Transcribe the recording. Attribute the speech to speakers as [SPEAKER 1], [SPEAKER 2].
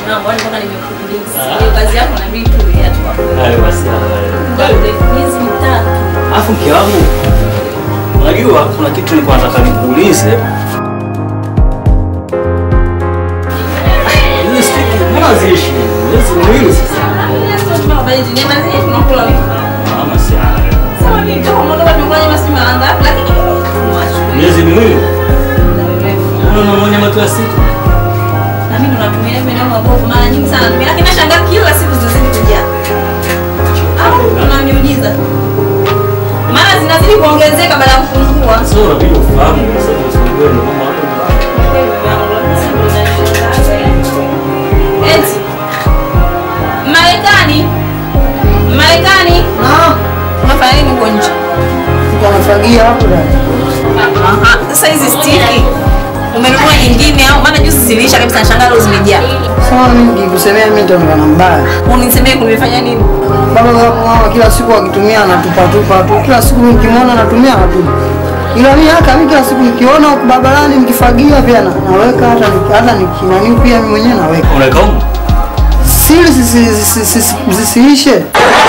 [SPEAKER 1] mambo, yani mpaka nimekuuliza. Hiyo kazi yako na mimi tu ya tu.
[SPEAKER 2] Hayo basi. hayo.
[SPEAKER 1] Miezi mitatu.
[SPEAKER 2] Alafu mke wangu, unajua kuna kitu nilikuwa nataka nikuulize. Hizi stiki mbona ziishi? Hizi mwili sasa.
[SPEAKER 1] Sio tunabali ni mazi tunakula wiki.
[SPEAKER 2] Mama si hayo.
[SPEAKER 1] Sawa ni kama mmoja tumefanya basi mara ngapi lakini mwacho.
[SPEAKER 2] Miezi miwili. Unaona mwenye matu ya siku.
[SPEAKER 1] Na mimi ndo natumia hivi na mabovu mara nyingi sana. Mimi lakini nashangaa kila siku zinazidi kujaa. Au kuna miujiza. Mara zinazidi kuongezeka baada ya kupungua.
[SPEAKER 2] Sasa unabidi ufahamu kwa sababu usiongee na mama hapo.
[SPEAKER 1] Eti. Marekani. Marekani.
[SPEAKER 3] Na
[SPEAKER 1] Unafanya nini huko nje?
[SPEAKER 3] mtu anafagia hapo dada.
[SPEAKER 1] Aha. Sasa hizi stiki umenunua nyingine au maana juzi ziliisha kabisa nashangaa leo zimejaa.
[SPEAKER 3] Sawa, mimi nikikusemea mimi nitaonekana mbaya.
[SPEAKER 1] Unisemee kunifanya nini?
[SPEAKER 3] Baba wako mama kila siku akitumia anatupa tupa tu. Kila siku mimi nikimwona anatumia anatupa. Ila mimi haka mimi kila siku nikiona huko barabarani mkifagia pia na, naweka hata ni- hata nikinani pia mimi mwenyewe naweka.
[SPEAKER 2] Unaweka huko?
[SPEAKER 3] Siri zisi- zisi- zisi- zisiishe.